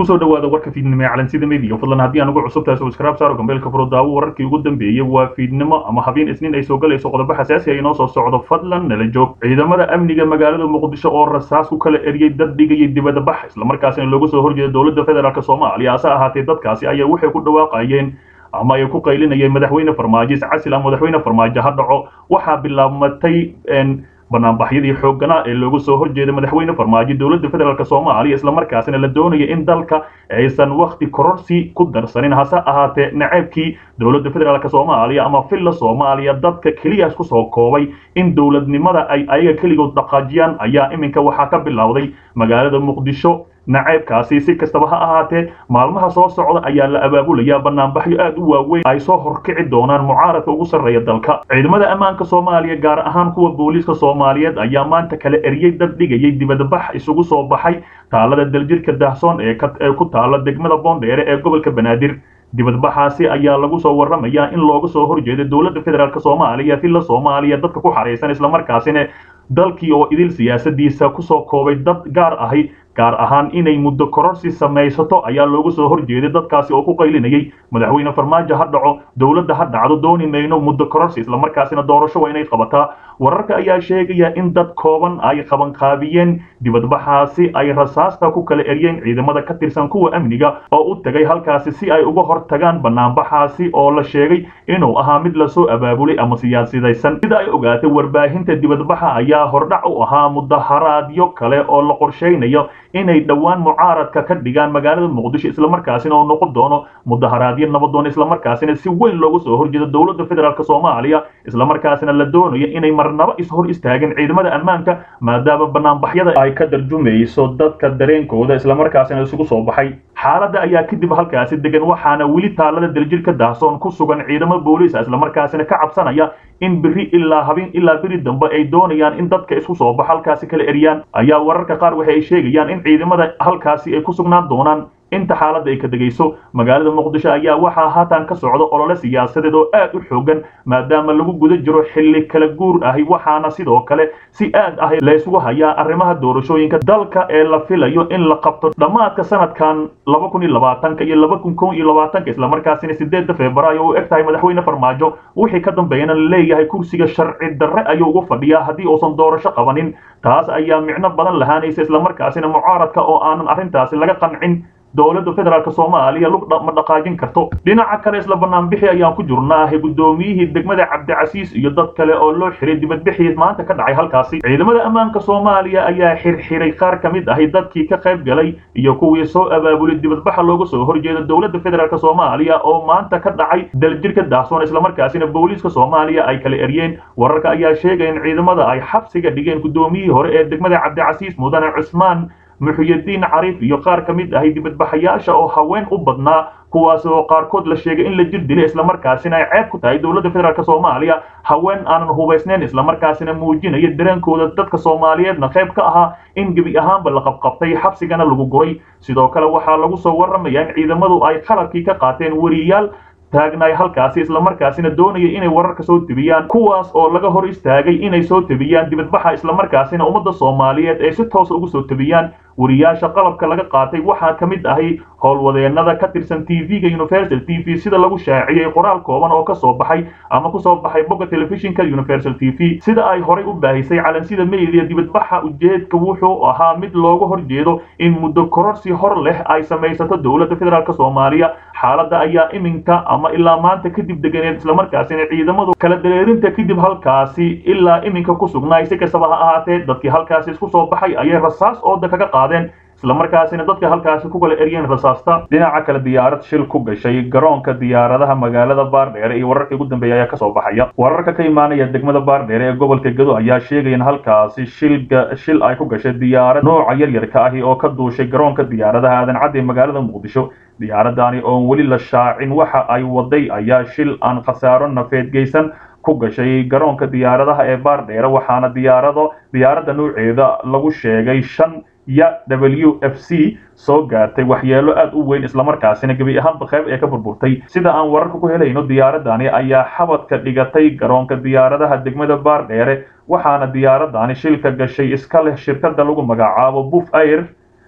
kusoo dhawaada warka fiidnimo ee calansida media fadlan haddii aan ugu cusub tahay subscribe saaro gambeelka furo daawo wararkii ugu dambeeyey waa fiidnimo ama habeen isniin ay soo galayso qodobo xasaasi ah inoo soo socdo fadlan nala joog ciidamada amniga magaalada muqdisho oo rasaas ku kala eriyey dad dhigayay dibadda bax islamarkaasina looga soo horjeeda dowladda federaalk soomaaliya hase ahaatee dadkaasi ayaa waxay ku dhawaaqayeen ama ay ku qaylinayeen madaxweyne farmaajo iscasil ama madaxweyne farmaajo ha dhaco waxaa bilaabmatay banaanbaxyadii xoogganaa ee loogu soo horjeeda madaxweyne farmaajo dowladda federaalk soomaaliya islamarkaasina la doonaya in dalka aysan wakti kororsi ku darsanin hase ahaatee naceebkii dowladda federaalk soomaaliya ama villa soomaaliya dadka keliya isku soo koobay in dowladnimada ay ayaga keligood dhaqaajiyaan ayaa iminka waxaa ka bilowday magaalada muqdisho naceebkaasi si kastaba ha ahaatee maalmaha soo socda ayaa la abaabulayaa banaanbaxyo aad u waaweyn ay soo horkici doonaan mucaaradka ugu sarreeya dalka ciidamada ammaanka soomaaliya gaar ahaan kuwa booliiska soomaaliyeed ayaa maanta kala eriyey dad dhigayay dibadbax isugu soo baxay taalada daljirka dahsoon ee ku taala degmada boondheere ee gobolka banaadir dibadbaxaasi ayaa lagu soo warramayaa in looga soo horjeeda dowladda federaalk soomaaliya villa soomaaliya dadka ku xaraysan islamarkaasina dalkii oo idil siyaasadiisa kusoo koobay dad gaar ahi gaar ahaan inay muddo kororsi samaysato ayaa loogu soo horjeeday dadkaasi oo ku qaylinayay madaxweyne farmaajo ha dhaco dowladda ha dhacdo dooni mayno muddo kororsi islamarkaasina doorasho waa inay qabataa wararka ayaa sheegaya in dad kooban ay qabanqaabiyeen dibadbaxaasi ay rasaasta ku kala eriyeen ciidamada ka tirsan kuwa amniga oo u tagay halkaasi si ay uga hor tagaan banaanbaxaasi oo la sheegay inuu ahaa mid lasoo abaabulay ama siyaasidaysan sida ay ogaatay warbaahinta dibadbaxa ayaa hordhac u ahaa mudaharaadyo kale oo la qorshaynayo inay dhowaan mucaaradka ka dhigaan magaalada muqdisho islamarkaasina oo noqon doono mudaharaadyo nabadoon islamarkaasina si weyn loogu soo horjeedo dowladda federaalk soomaaliya islamarkaasina la doonayo inay marnaba is hor istaagin ciidamada ammaanka maadaama banaanbaxyada ay ka darjumayso dadka dareenkooda islamarkaasina isugu soo baxay xaaladda ayaa kadib halkaasi degan waxaana weli taalada daljirka dahsoon ku sugan ciidamo booliisa islamarkaasina ka cabsanaya in beri ilaa habeen ilaa beri dambe ay doonayaan in dadka isku soo bax halkaasi kala eriyaan ayaa wararka qaar waxa ay sheegayaan in ciidamada halkaasi ay ku sugnaan doonaan inta xaaladda ay ka degayso magaalada muqdisho ayaa waxaa haatan ka socda olole siyaasadeed oo aad u xoogan maadaama lagu guda jiro xilli kala guur ahi waxaana sidoo kale si aad ah laysugu hayaa arrimaha doorashooyinka dalka ee la filayo in la qabto dhammaadka sanadkan laba kun iyo labaatanka iyo laba kun kow iyo labaatanka islamarkaasina sideedda febraayo u eg tahay madaxweyne farmaajo wixii ka dambeeyana la leeyahay kursiga sharci darre ayuu ugu fadhiyaa haddii uusan doorasho qabanin taas ayaa micno badan lahaanaysa islamarkaasina mucaaradka oo aanan arrintaasi laga qancin dowladda federaalk soomaaliya lug ma dhaqaajin karto dhinaca kale isla banaanbixi ayaan ku jirnaahe guddoomiyihii degmada cabdicasiis iyo dad kale oo loo xiray dibadbixii maanta ka dhacay halkaasi ciidamada ammaanka soomaaliya ayaa xirxiray qaar ka mid ahi dadkii ka qayb galay iyo kuwii soo abaabulay dibadbaxa looga soo horjeeda dowladda federaalk soomaaliya oo maanta ka dhacay daljirka daahsoon islamarkaasina booliiska soomaaliya ay kala eryeen wararka ayaa sheegaya in ciidamada ay xabsiga dhigeen guddoomiyihii hore ee degmada cabdicasiis mudane cusmaan muxuyadiin cariif iyo qaar ka mid ahay dibadbaxayaasha oo haween u badnaa kuwaas oo qaarkood la sheegay in la jir dilay islamarkaasina ay ceeb ku tahay dowladda federaalk soomaaliya haween aanan hubaysnayn islamarkaasina muujinaya dareenkooda dadka soomaaliyeedna qayb ka ahaa in gebi ahaanba la qabqabtay xabsigana lagu guray sidoo kale waxaa lagu soo warramayaa in ciidamadu ay qalabkii ka qaateen weriyaal taagnaay halkaasi islamarkaasina doonaya inay wararka soo tebiyaan kuwaas oo laga hor istaagay inay soo tebiyaan dibadbaxa islamarkaasina ummadda soomaaliyeed ay si toosa ugu soo tebiyaan wariyaasha qalabka laga qaatay waxaa ka mid ahay howlwadeenada ka tirsan t v-ga universal t v sida lagu shaaciyey qoraal kooban oo kasoo baxay ama kusoo baxay bogga telefishinka universal t v sida ay horay u baahisay calansida media dibadbaxa ujeedka wuxuu ahaa mid looga horjeedo in muddo kororsi hor leh ay samaysato dowladda federaalk soomaaliya xaaladda ayaa iminka ama ilaa maanta kadib deganeed islamarkaasina ciidamadu kala dareerinta kadib halkaasi ilaa iminka ku sugnaay si kastaba ha ahaatee dadkii halkaasi isku soo baxay ayay rasaas ooda kaga qaadeen islamarkaasina dadka halkaasi ku kala eryeen rasaasta dhinaca kale diyaarad shil ku gashay garoonka diyaaradaha magaalada baardheere iyo wararkii ugu dambeeya ayaa kasoo baxaya wararka ka imaanaya degmada baardheere ee gobolka gedo ayaa sheegaya in halkaasi shilga shil ay ku gashay diyaarad nooca yaryarka ahi oo ka duushay garoonka diyaaradaha aadan cadde magaalada muqdisho diyaaradani oon weli la shaacin waxa ay waday ayaa shil aan khasaaro nafeed geysan ku gashay garoonka diyaaradaha ee baardheere waxaana diyaarado diyaaradda nooceeda lagu sheegay shan ya w f c soo gaartay waxyeelo aad u weyn islamarkaasina gebi ahaanba qayb ee ka burburtay sida aan wararka ku helayno diyaaradani ayaa xabadka dhigatay garoonka diyaaradaha degmada baardheere waxaana diyaaradani shilka gashay iska leh shirkada lagu magacaabo buf air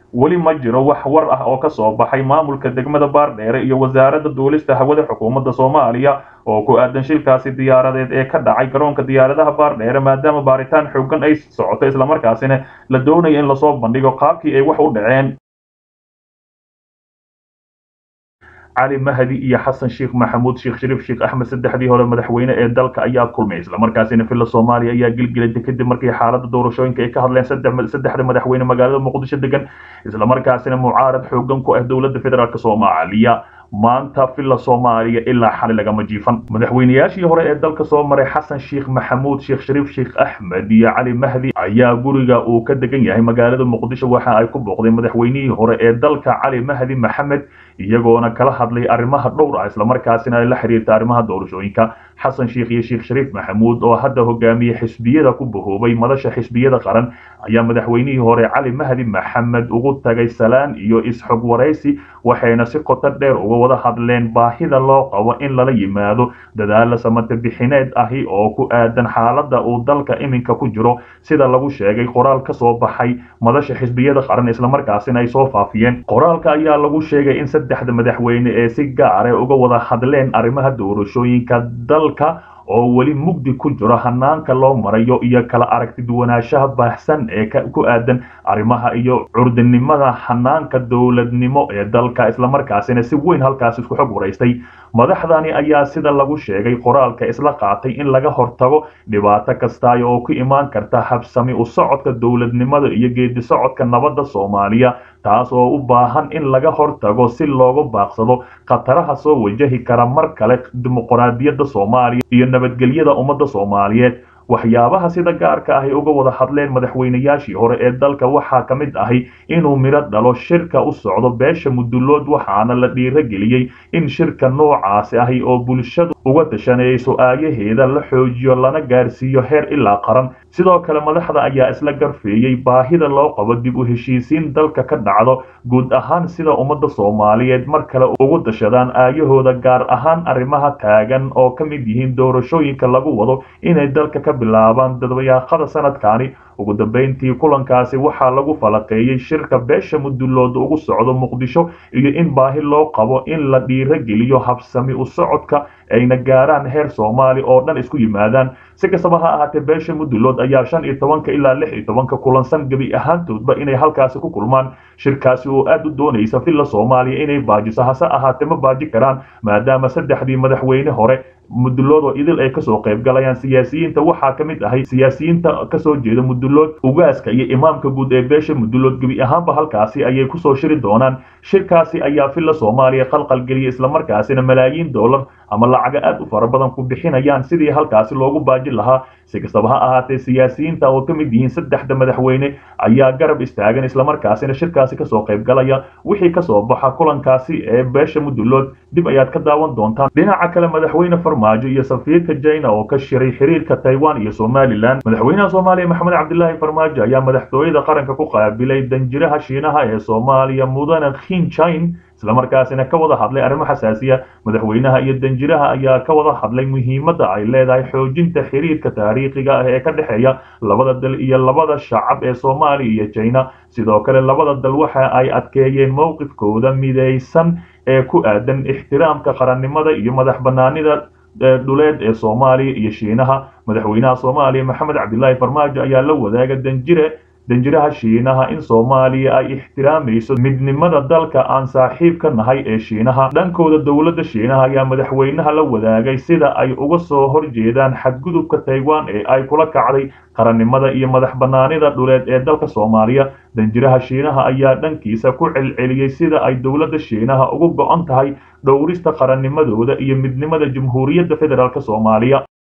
weli ma jiro wax war ah oo ka soo baxay maamulka degmada baardheere iyo wasaaradda duulista hawada xukuumadda soomaaliya oo ku aadan shilkaasi diyaaradeed ee ka dhacay garoonka diyaaradaha baardheere maadaama baaritaan xoogan ay socoto islamarkaasina la doonayo in lasoo bandhigo qaabkii ay wax u dhaceen cali mahdi iyo xasan sheekh maxamuud sheekh shariif sheekh axmed saddexdii hore madaxweyne ee dalka ayaa kulmay islamarkaasina villa soomaaliya ayaa gilgilatay kadib markii xaaladda doorashooyinka ay ka hadleen saddexda madaxweyne magaalada muqdisho degan islamarkaasina mucaarad xoogan ku ah dowladda federaalk soomaaliya maanta villa soomaaliya ilaa xali lagama jiifan madaxweynayaashii hore ee dalka soo maray xasan sheekh maxamuud sheekh shariif sheekh axmed iyo cali mahdi ayaa guriga uu ka degan yahay magaalada muqdisho waxa ay ku booqdeen madaxweynihii hore ee dalka cali mahdi maxamed iyagoona kala hadlay arrimaha dhowr ah islamarkaasina ay la xiriirta arrimaha doorashooyinka xasan sheekh iyo sheekh shariif maxamuud oo hadda hogaamiye xisbiyada ku bahoobay madasha xisbiyada qaran ayaa madaxweynihii hore cali mahdi maxamed ugu tagay salaan iyo is-xog waraysi waxayna si qoto dheer uga wada hadleen baahida loo qabo in lala yimaado dadaala samate bixineed ahi oo ku aadan xaaladda uu dalka iminka ku jiro sida lagu sheegay qoraal ka soo baxay madasha xisbiyada qaran islamarkaasina ay soo faafiyeen qoraalka ayaa lagu sheegay in saddexda madaxweyne ee si gaare uga wada hadleen arrimaha doorashooyinka dalka oo weli mugdi ku jiro hanaanka loo marayo iyo kala aragti duwanaanshaha baahsan ee ku aadan arrimaha iyo curdinimada hanaanka dowladnimo ee dalka islamarkaasina si weyn halkaas isku xog waraystay madaxdani ayaa sida lagu sheegay qoraalka isla qaatay in laga hortago dhibaato kastaayo oo ku imaan karta habsami u socodka dowladnimada iyo geedi socodka nabadda soomaaliya taas oo u baahan in laga hortago si looga baaqsado khataraha soo wajahi kara mar kale dimuqraadiyadda soomaaliya iyo nabadgelyada ummadda soomaaliyeed waxyaabaha sida gaarka ahy uga wada hadleen madaxweynayaashii hore ee dalka waxaa ka mid ahi inuu midho dhalo shirka u socdo beesha mudulood waxaana la dhiirageliyey in shirka noocaasi ahi oo bulshadu uga tashanayso aayaheeda la xoojiyo lana gaarsiiyo heer ilaa qaran sidoo kale madaxda ayaa isla garfeeyey baahida loo qabo dib u heshiisiin dalka ka dhacdo guud ahaan sida ummadda soomaaliyeed mar kale ugu dashadaan aayahooda gaar ahaan arrimaha taagan oo ka mid yihiin doorashooyinka lagu wado inay dalka ka bilaabaan dadbayaaqada sanadkaani ugu dambeyntii kulankaasi waxaa lagu falaqeeyey shirka beesha mudulood ugu socdo muqdisho iyo in baahi loo qabo in la dhiirageliyo habsami u socodka ayna gaaraan heer soomaali oo dhan isku yimaadaan si kastaba ha ahaatee beesha mudulood ayaa shan iyo tobanka ilaa lix iyo tobanka kulansan gebi ahaantoodba inay halkaasi ku kulmaan shirkaasi oo aad u doonaysa villa soomaaliya inay baajiso hase ahaatee ma baaji karaan maadaama saddexdii madaxweyne hore mudulood oo idil ay kasoo qayb galayaan siyaasiyiinta waxaa ka mid ahay siyaasiyiinta kasoo jeeda mudulood ugaaska iyo imaamka guud ee beesha mudulood gebi ahaanba halkaasi ayay kusoo shiri doonaan shirkaasi ayaa villa soomaaliya qalqalgeliya islamarkaasina malaayiin dollar ama lacaga aad u fara badan ku bixinayaan sidii halkaasi loogu baajin lahaa si kastaba ha ahaatee siyaasiyiinta oo ka mid yihiin saddexda madaxweyne ayaa garab istaagan islamarkaasina shirkaasi kasoo qayb galaya wixii kasoo baxa kulankaasi ee beesha mudulood dib ayaad ka daawan doontaan dhinaca kale madaxweyne farmaajo iyo safiirka jina oo ka shiray xiriirka taiwan iyo somalilan madaxweynaha soomaaliya maxamed cabdilaahi farmaajo ayaa madaxtooyada qaranka ku qaabilay danjiraha shiinaha ee soomaaliya mudane khinjin islamarkaasina ka wada hadlay arrimo xasaasiya madaxweynaha iyo danjiraha ayaa ka wada hadlay muhiimadda ay leedahay xoojinta xiriirka taariikhiga ah ee ka dhexeeya labada dal iyo labada shacab ee soomaaliya iyo jina sidoo kale labada dal waxa ay adkeeyeen mowqifkooda midaysan ee ku aadan ixtiraamka qarannimada iyo madax banaanida dhuleed ee soomaaliya iyo shiinaha madaxweynaha soomaaliya maxamed cabdilaahi farmaajo ayaa la wadaaga danjire danjiraha shiinaha in soomaaliya ay ixtiraamayso midnimada dalka aan saaxiib ka nahay ee shiinaha dhankooda dowladda shiinaha ayaa madaxweynaha la wadaagay sida ay uga soo horjeedaan xadgudubka taiwan ee ay kula kacday qarannimada iyo madax banaanida dhuleed ee dalka soomaaliya danjiraha shiinaha ayaa dhankiisa ku celceliyey sida ay dowladda shiinaha ugu go-an tahay dhowrista qarannimadooda iyo midnimada jamhuuriyadda federaalk soomaaliya